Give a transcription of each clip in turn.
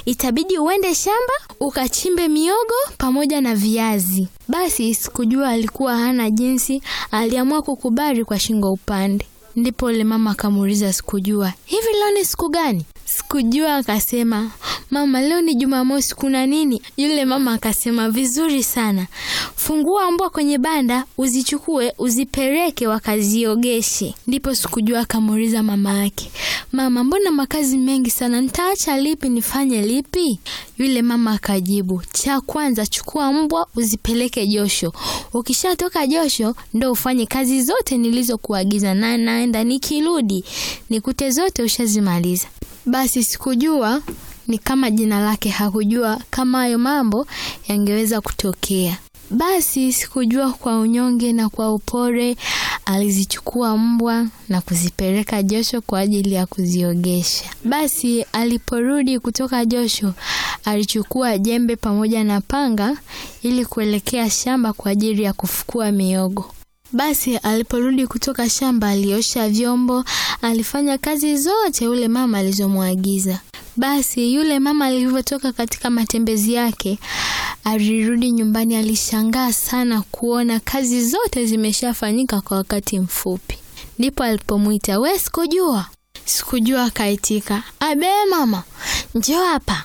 itabidi uende shamba ukachimbe miogo pamoja na viazi. Basi sikujua alikuwa hana jinsi, aliamua kukubali kwa shingo upande. Ndipo yule mama akamuuliza sikujua, hivi leo ni siku gani? Sikujua akasema, mama, leo ni Jumamosi, kuna nini? Yule mama akasema, vizuri sana, fungua mbwa kwenye banda, uzichukue uzipeleke wakaziogeshe. Ndipo sikujua akamuuliza mama yake, mama, mbona makazi mengi sana, nitaacha lipi nifanye lipi? Yule mama akajibu, cha kwanza chukua mbwa uzipeleke josho, ukishatoka josho ndo ufanye kazi zote nilizokuagiza, na naenda nikirudi nikute zote ushazimaliza. Basi sikujua ni kama jina lake hakujua kama hayo mambo yangeweza kutokea. Basi sikujua kwa unyonge na kwa upole alizichukua mbwa na kuzipeleka josho kwa ajili ya kuziogesha. Basi aliporudi kutoka josho, alichukua jembe pamoja na panga ili kuelekea shamba kwa ajili ya kufukua miogo. Basi aliporudi kutoka shamba, aliosha vyombo, alifanya kazi zote yule mama alizomwagiza. Basi yule mama alivyotoka katika matembezi yake, alirudi nyumbani, alishangaa sana kuona kazi zote zimeshafanyika kwa wakati mfupi. Ndipo alipomwita, we, sikujua. Sikujua akaitika, abe mama, njoo hapa.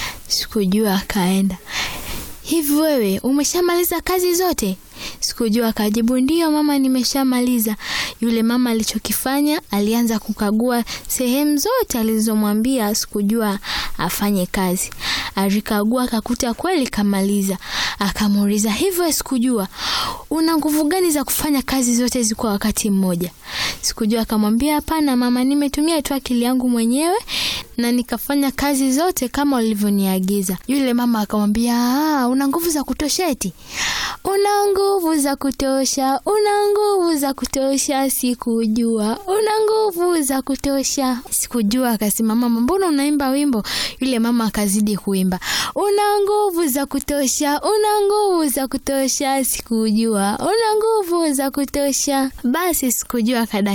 Sikujua akaenda, hivi wewe umeshamaliza kazi zote? Sikujua akajibu, ndiyo mama, nimeshamaliza. Yule mama alichokifanya, alianza kukagua sehemu zote alizomwambia Sikujua afanye kazi. Alikagua akakuta kweli kamaliza. Akamuuliza, hivyo Sikujua, una nguvu gani za kufanya kazi zote hizi kwa wakati mmoja? Sikujua akamwambia, hapana mama, nimetumia tu akili yangu mwenyewe na nikafanya kazi zote kama ulivyoniagiza. Yule mama akamwambia, ah, una nguvu za kutosha eti? Una nguvu za kutosha, una nguvu za kutosha, sikujua una nguvu za kutosha. Sikujua akasema, mama, mbona unaimba wimbo? Yule mama akazidi kuimba, una nguvu za kutosha, una nguvu za kutosha, sikujua una nguvu za kutosha. Basi sikujua kada